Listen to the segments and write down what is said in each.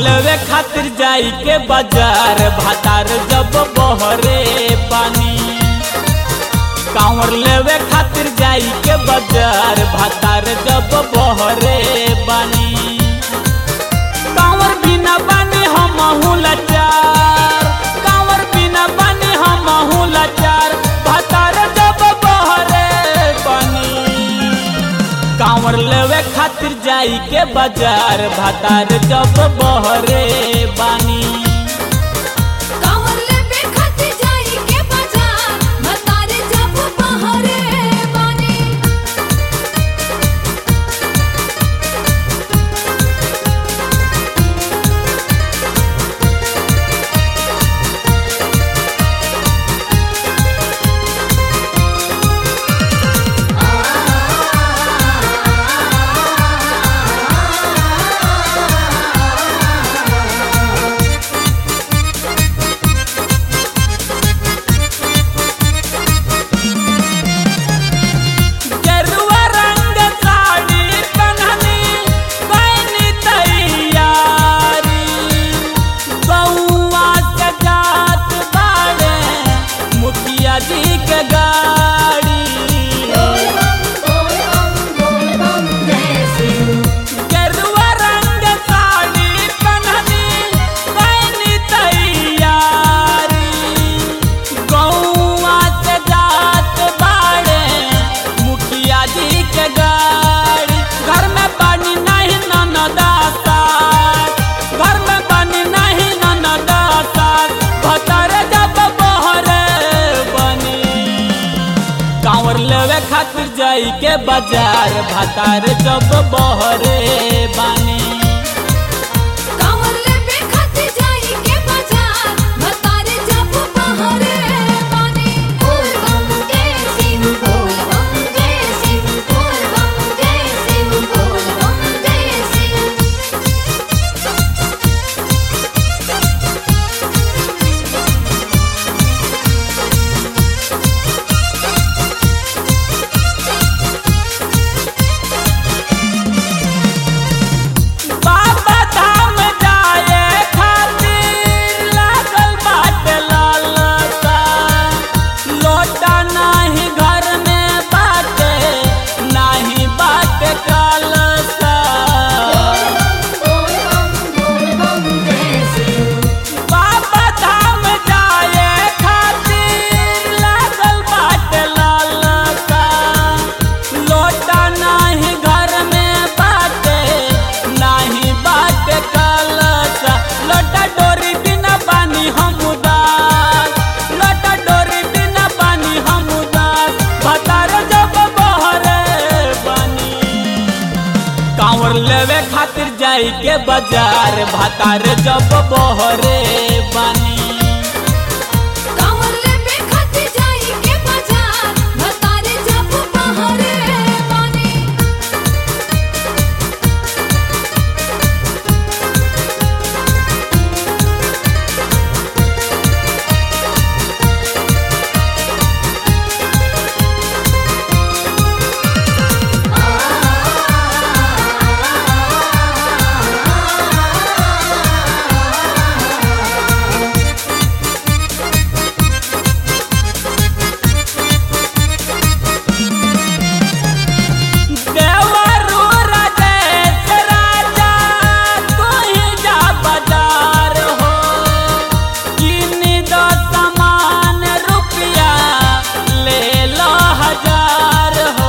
लेवे खातिर जाई के बाजार भातार जब बहरे पानी कांवर लेवे खातिर जाई के बाजार भातार जब बहरे बानी कांवर बिना बानी हम लाचार कांवर बिना बानी हम लाचार भातार जब बहरे बानी कांवर लेवे खातिर जाई के बाजार भातार जब बहरे बानी कांवर लेवे खातिर जाई के बाजार मतारे जब बहरे बानी गेरुआ रंग साड़ी पहननी पैनी तैयारी बउआ के जात बाड़े मुखिया जी के गाड़ी गेरुआ रंग साड़ी पहननी पैनी तैयारी गौआ से जात बाड़े मुखिया जी के गाड़ी घर में पानी नहीं ननदासा घर में पानी नहीं ननदासा भतर जब बहरे बनी कांवर लेवे खातिर जाई के बाजार भातार जब बहरे बानी कांवर लेवे खातिर जाई के बाजार मतारे जब बहरे बानी बोल बम जय सिंह बोल बम जय सिंह बोल बम जय सिंह बोल बम जय सिंह बाबा धाम जाए खातिर लागल बाटे लालसा लोटा नाही घर में बाटे नाही बाटे कालसा बाबा धाम जाए खातिर लागल बाटे लालसा लोटा नाही घर में बाटे नाही बाटे कलसा लोटा डोरी बिना पानी हम उदास लोटा डोरी बिना पानी हम उदास भतार जब बहरे बनी कांवर लेवे खातिर जाई के बाजार भातार जब बहरे बानी कांवर लेवे खातिर जाई के बाजार मतारे जब बहरे बानी देवरू राजेश राजा तू ही जा बाजार हो किनी दो सामान रुपया ले लो हजार हो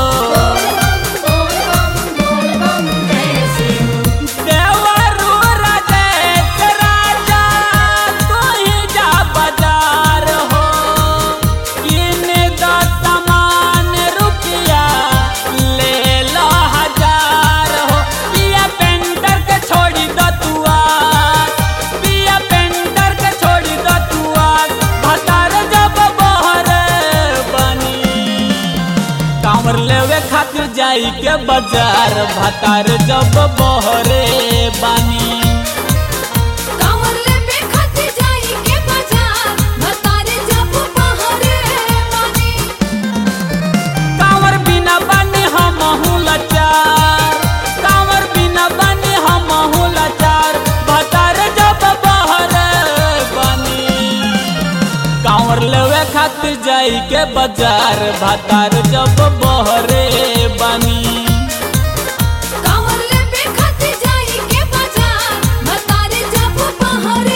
देवरू राजेश राजा तू ही जा बाजार हो किनी दो सामान रुपया ले लो हजार हो पिया पेंटर के छोड़ी दो तुआ पिया पेंटर के छोड़ी दो तुआ भतार जब बहरे बनी कांवर लेवे खातिर जाई के बाजार भतार जब बहरे बानी कांवर लेवे खातिर जाई के बाजार मतारे जब बहरे बानी कांवर बिना बानी हम लाचार कांवर बिना बानी हम लाचार बाजार भातार जब बहरे बानी कांवर लेबे खातिर जाई के बाजार भतारे जब बहरे